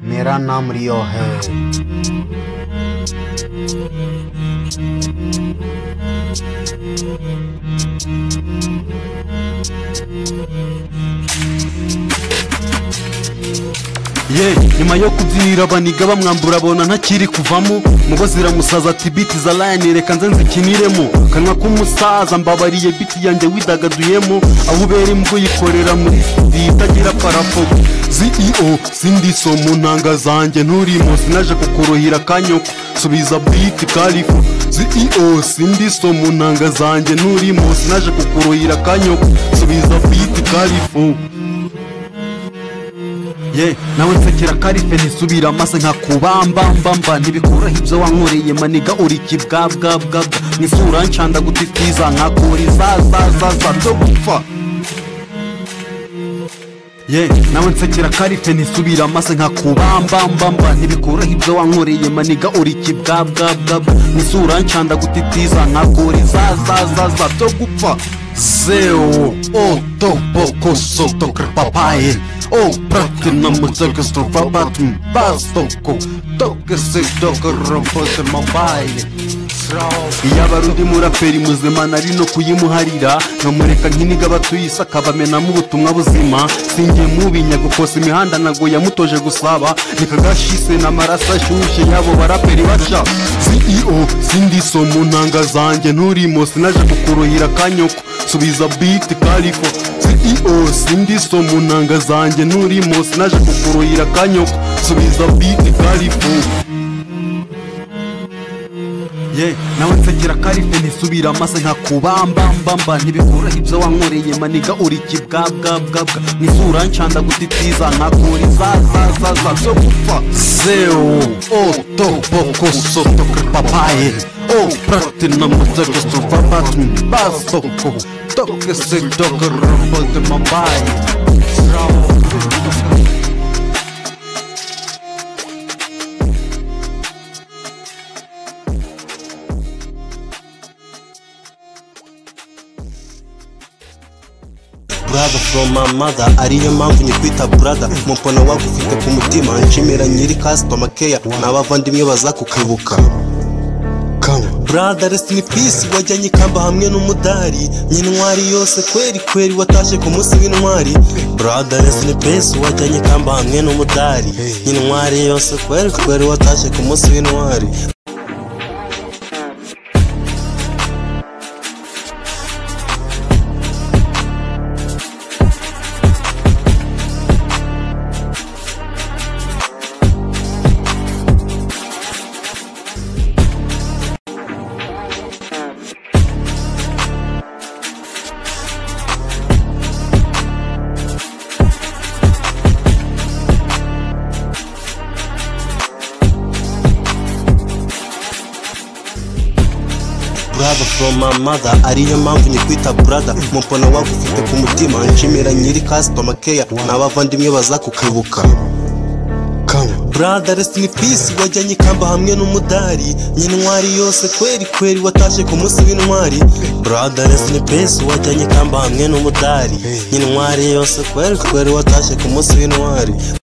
मेरा नाम रियो है ye nyuma yo kubyira baniga bamwambura abona ntakiri kuvamo mubo ziramusaza ati biti za layini reka nze nzikiniremo kanwa k'umusaza mbabariye biti yanjye widagaduyemo aho ubera imbwa uyikorera muri studio itagira parafo ceo sindiso mu ntanga zanjye nturimo sinaje kukuruhira kanyoko subiza biti karifu ceo sindiso mu ntanga zanjye nturimo sinaje kukuruhira kanyoko subiza biti karifu ye nawe nsekera karife ntisubira amase nkakubambambamba ntibikoroha ibyo wankoreye maniga uri kibwabwabwabwa n'isura ncanda gutitiza nkakura izazazaza byo gupfa ye nawe nsekera karife ntisubira amase nkakubambambamba ntibikoroha ibyo wankoreye maniga uri kibwabwabwabwa n'isura ncanda gutitiza nkakura izazazaza byo gupfa zeo o to boko soto krpapaye o prate na mcelke sto babatum bastoko toke se doko rompote mobile yaba ari undi muraperi muzima nari no kuyimuharira nkamureka nk'iniga abatuye isi akabamenamo ubutumwa buzima singiye mubinya gukosa imihanda ntabwo yamutoje gusaba nikagashise n'amaraso ashyushye y'abo baraperi baca ceo sindiso mu ntanga zanjye nturimo sinaje kukuruhira kanyoko subiza biti kariko ceo sindiso mu ntanga zanjye nturimo sinaje kukuruhira kanyoko subiza biti kariko ye nawe nsekera karife ntisubira amase nkakubambambamba ntibikoroha ibyo wankoreye maniga uri kibwabwabwabwa n'isura ncanda gutitiza nkakura izazazaza byo gupfa zeo oto boko soto papaye o prate na mutego sofa batumi basoko toke se dogo robote mambaye brother from my mother ariyo mpamvu nyikwita brother mupona wagufite ku mutima nshimira nyiri customer care n'abavandimwe bazakukwibuka brother rest in peace wajyanye ikamba hamwe n'umudari nyintwari yose kweri kweri watashye ku munsi w'intwari brother rest in peace wajyanye ikamba hamwe n'umudari nyintwari yose kweri kweri watashye ku munsi w'intwari brother from my mother ariyo mpamvu nyikwita brother mupona wagufite ku mutima nshimira nyiri customer care n'abavandimwe bazakukwibuka brother rest in peace wajyanye ikamba hamwe n'umudari nyintwari yose kweri kweri watashye ku munsi w'intwari brother rest in peace wajyanye ikamba hamwe n'umudari nyintwari yose kweri kweri watashye ku munsi w'intwari